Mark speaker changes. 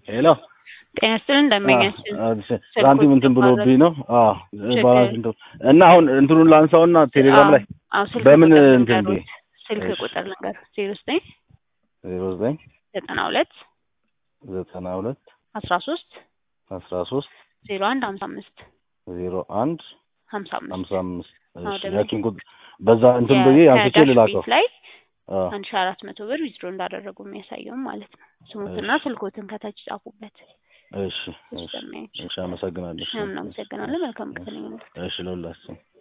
Speaker 1: ሄሎ
Speaker 2: ጤና ይስጥልን እንደመኛችን
Speaker 1: ሳንቲም እንትን ብሎብኝ ነው። አዎ ባላንስ እንትን እና አሁን እንትኑን ላንሳውና ቴሌግራም ላይ
Speaker 2: አዎ ስልክ
Speaker 1: በምን
Speaker 2: ቁጥር
Speaker 1: እንትን
Speaker 2: ልንገሩት።
Speaker 1: ብዬ?
Speaker 2: ስልክ
Speaker 1: እሺ።
Speaker 2: ቁጥር ልንገር ዜሮ ዘጠኝ
Speaker 1: ዜሮ ዘጠኝ
Speaker 2: ዘጠና ሁለት
Speaker 1: ዘጠና ሁለት
Speaker 2: አስራ ሶስት
Speaker 1: አስራ ሶስት
Speaker 2: ዜሮ አንድ ሀምሳ አምስት
Speaker 1: ዜሮ አንድ
Speaker 2: ሀምሳ አምስት
Speaker 1: ሀምሳ አምስት
Speaker 2: አዎ፣
Speaker 1: እሺ
Speaker 2: ደግሞ
Speaker 1: ያቺን ቁጥ በዛ እንትን ብዬ አንስቼ
Speaker 2: ከዳሽ
Speaker 1: ልላከው።
Speaker 2: ቤት ላይ
Speaker 1: አዎ
Speaker 2: አንድ ሺ አራት መቶ ብር ዊዝድሮ እንዳደረጉ የሚያሳየውም ማለት ነው። ስሙትና ስልኮትን ከታች ጻፉበት።
Speaker 1: እሺ
Speaker 2: እሺ
Speaker 1: እሺ
Speaker 2: እንደማያችሁ
Speaker 1: እሺ አመሰግናለሁ።
Speaker 2: ምናምን አመሰግናለሁ። መልካም ቀን ይሁንልህ።
Speaker 1: እሺ ለሁላችን